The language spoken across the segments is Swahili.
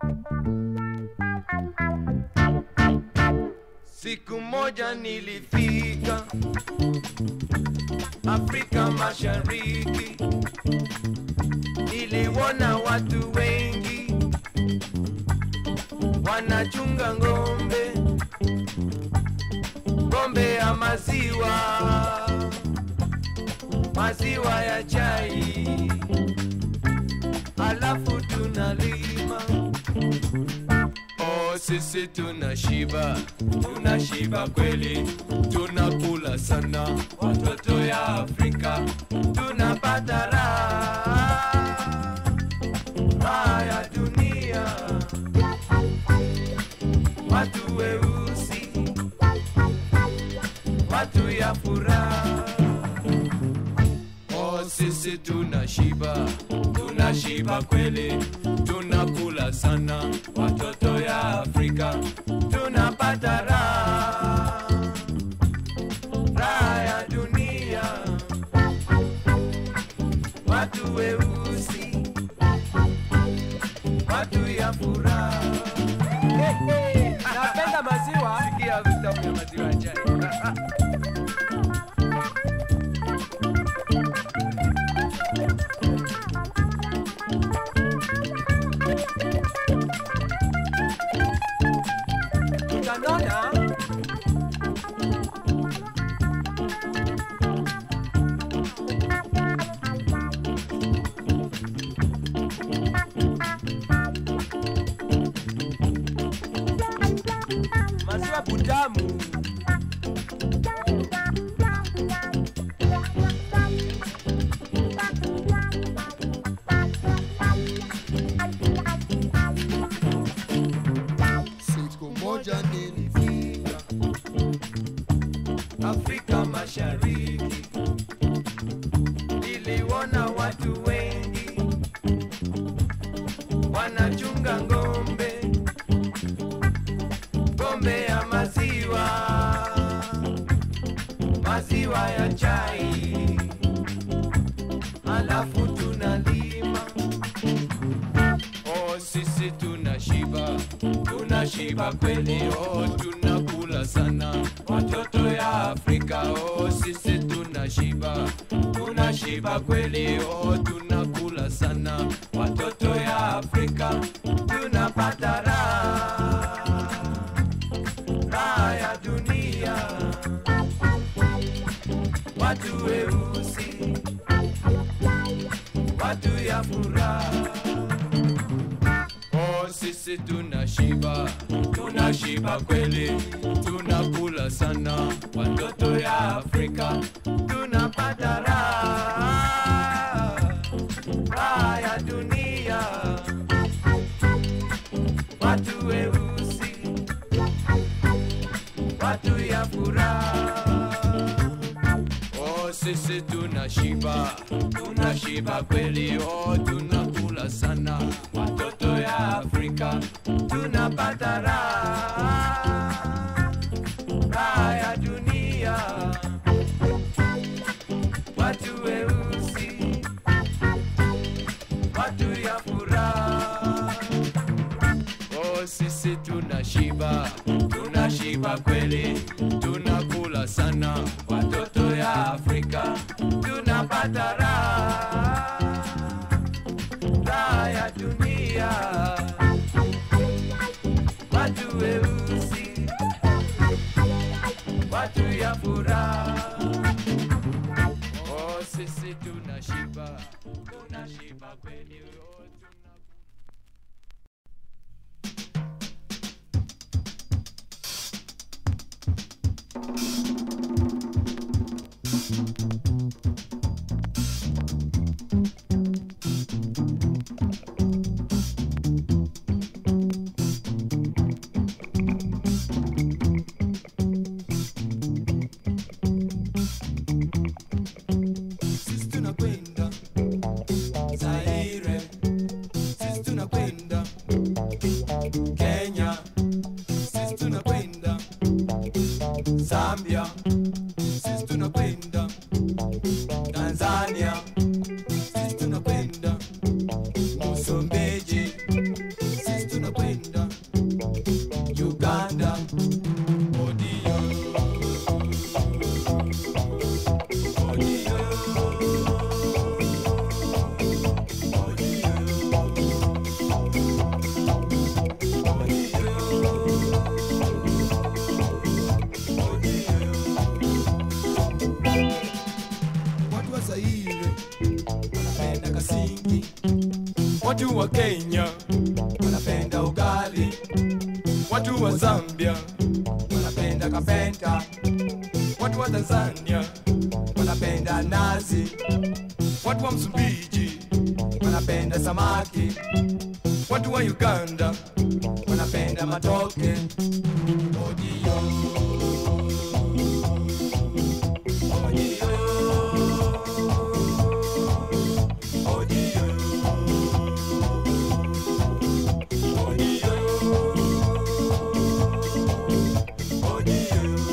Siku moja nilifika Afrika Mashariki, niliona watu wengi wanachunga ng'ombe, ng'ombe ya maziwa, maziwa ya chai, alafu tunalima Oh, sisi tunashiba, tunashiba kweli, tunakula sana, watoto ya Afrika tunapata raha, raha ya dunia, watu weusi, watu ya furaha. Oh, sisi tunashiba, tunashiba kweli, tunakula sana, watoto ya Afrika tunapata raha, raha ya dunia, watu weusi, watu ya furaha. Napenda maziwa. Sikia vitamu ya maziwa ya chai. Utanona maziwa butamu. Siku moja nilifika Afrika Mashariki, niliona watu wengi wanachunga ng'ombe, ng'ombe ya maziwa, maziwa ya chai, alafu tunalima. Oh, sisi tunashiba, tunashiba kweli, oh, tunakula sana, watoto ya Afrika, oh, sisi tunashiba, tunashiba kweli, oh, tunakula sana, watoto ya Afrika, tunapata raha, raha ya dunia, watu weusi, watu ya furaha. Oh, sisi tunashiba, tunashiba kweli, tunakula sana, watoto ya Afrika tunapata raha, raha ya dunia, watu weusi, watu ya furaha. Oh, sisi tunashiba, tunashiba kweli, oh, tunakula sana, watoto ya Afrika tunapata raha, raha ya dunia, watu weusi, watu ya furaha. Oh, sisi tunashiba, tunashiba kweli, tunakula sana, watoto ya Afrika tunapata raha, raha ya dunia, watu weusi, watu ya furaha. Oh, sisi tunashiba, tunashiba kweli, oh, tuna sisi tunakwenda Zaire watu wa Kenya wanapenda ugali, watu wa Zambia wanapenda kapenta, watu wa Tanzania wanapenda nazi, watu wa Msumbiji wanapenda samaki, watu wa Uganda wanapenda matoke. Odio. Odio. Odio. Odio. Odio.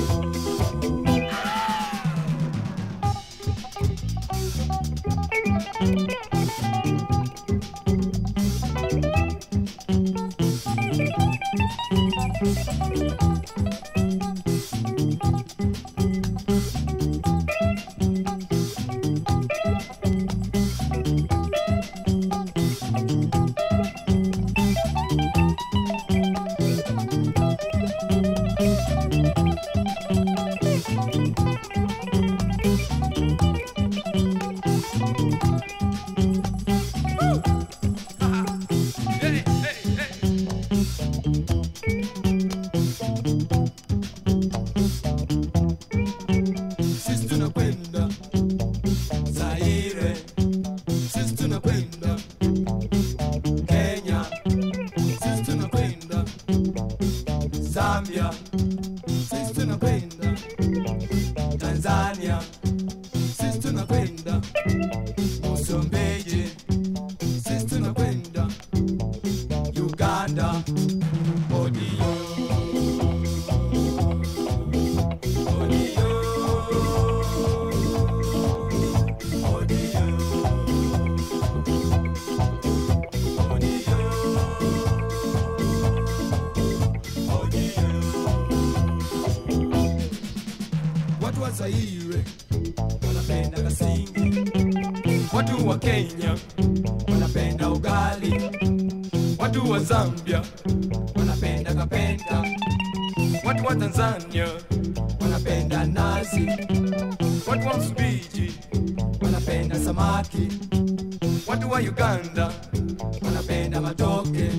Hey, hey, hey. Sisi tunakwenda Zaire, sisi tunakwenda Kenya, sisi tunakwenda Zambia, sisi tunakwenda Tanzania, sisi tunakwenda Msumbiji, sisi tunakwenda Uganda, Odio. Odio. Odio. Odio. Odio. Watu wa Zaire wanapenda kasingi, watu wa Kenya wanapenda ugali, watu wa Zambia wanapenda kapenta, watu wa Tanzania wanapenda nazi, watu wa Msumbiji wanapenda samaki, watu wa Uganda wanapenda matoke.